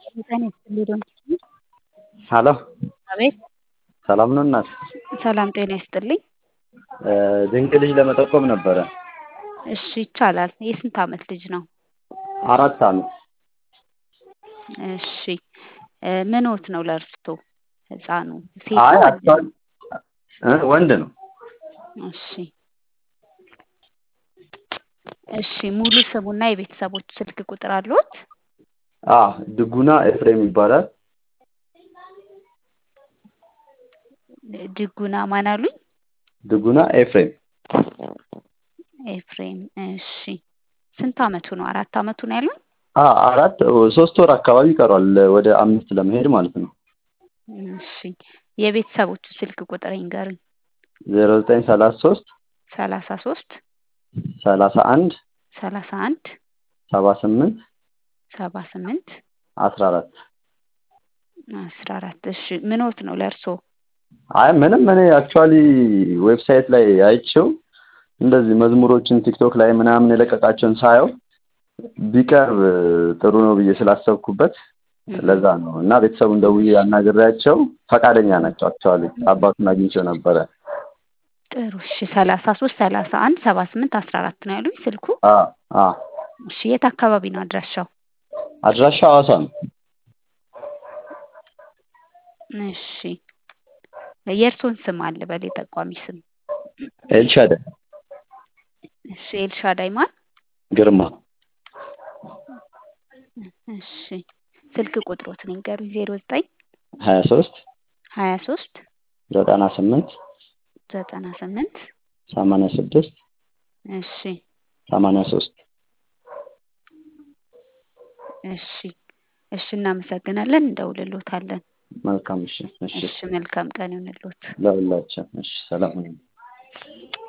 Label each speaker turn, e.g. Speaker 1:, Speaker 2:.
Speaker 1: ጤና ይስጥልኝ
Speaker 2: ሀሎ
Speaker 1: አቤት
Speaker 2: ሰላም ነው እናት?
Speaker 1: ሰላም ጤና ይስጥልኝ።
Speaker 2: ድንቅ ልጅ ለመጠቆም ነበረ።
Speaker 1: እሺ ይቻላል። የስንት ዓመት ልጅ ነው?
Speaker 2: አራት ዓመት
Speaker 1: እሺ ምንዎት ነው ለእርሶ ህፃኑ? ሴት
Speaker 2: አይ
Speaker 1: ነው ወንድ ነው?
Speaker 2: እ ወንድ ነው።
Speaker 1: እሺ እሺ ሙሉ ስሙና የቤተሰቦች ስልክ ቁጥር አለዎት?
Speaker 2: አ ድጉና ኤፍሬም ይባላል።
Speaker 1: ድጉና ማን አሉኝ?
Speaker 2: ድጉና ኤፍሬም
Speaker 1: ኤፍሬም እሺ ስንት ዓመቱ ነው? አራት ዓመቱ ነው ያሉኝ?
Speaker 2: አ አራት ሶስት ወር አካባቢ ይቀረዋል ወደ አምስት ለመሄድ ማለት ነው።
Speaker 1: እሺ የቤተሰቦቹ ስልክ ቁጥር ይንገሩኝ።
Speaker 2: ዜሮ ዘጠኝ ሰላሳ ሶስት
Speaker 1: ሰላሳ ሶስት
Speaker 2: ሰላሳ አንድ
Speaker 1: ሰላሳ አንድ
Speaker 2: ሰባ ስምንት
Speaker 1: ሰባ ስምንት
Speaker 2: አስራ አራት
Speaker 1: አስራ አራት እሺ ምንዎት ነው ለእርሶ?
Speaker 2: አይ ምንም እኔ አክቹዋሊ ዌብሳይት ላይ አይቼው እንደዚህ መዝሙሮችን ቲክቶክ ላይ ምናምን የለቀቃቸውን ሳየው ቢቀርብ ጥሩ ነው ብዬ ስላሰብኩበት ለዛ ነው እና ቤተሰቡን ደውዬ አናግሬያቸው ፈቃደኛ ናቸው። አክቹዋሊ አባቱን አግኝቼው ነበረ።
Speaker 1: ጥሩ እሺ ሰላሳ ሶስት ሰላሳ አንድ ሰባ ስምንት አስራ አራት ነው ያሉኝ ስልኩ?
Speaker 2: አ አ
Speaker 1: እሺ የት አካባቢ ነው አድራሻው?
Speaker 2: አድራሻው ሐዋሳ ነው።
Speaker 1: እሺ የእርሶን ስም አለ በል የጠቋሚ ስም?
Speaker 2: ኤልሻዳይ
Speaker 1: እሺ ኤልሻዳይ ማን?
Speaker 2: ግርማ
Speaker 1: እሺ ስልክ ቁጥሮትን ይንገሩኝ። ዜሮ ዘጠኝ
Speaker 2: ሀያ ሶስት
Speaker 1: ሀያ ሶስት
Speaker 2: ዘጠና ስምንት
Speaker 1: ዘጠና ስምንት
Speaker 2: ሰማንያ ስድስት
Speaker 1: እሺ
Speaker 2: ሰማንያ ሶስት
Speaker 1: እሺ እሺ እናመሰግናለን። እንደውልሎታለን።
Speaker 2: መልካም እሺ እሺ
Speaker 1: እሺ መልካም ቀን ይሁንልዎት።
Speaker 2: ለሁላችን እሺ ሰላም ሁኑ።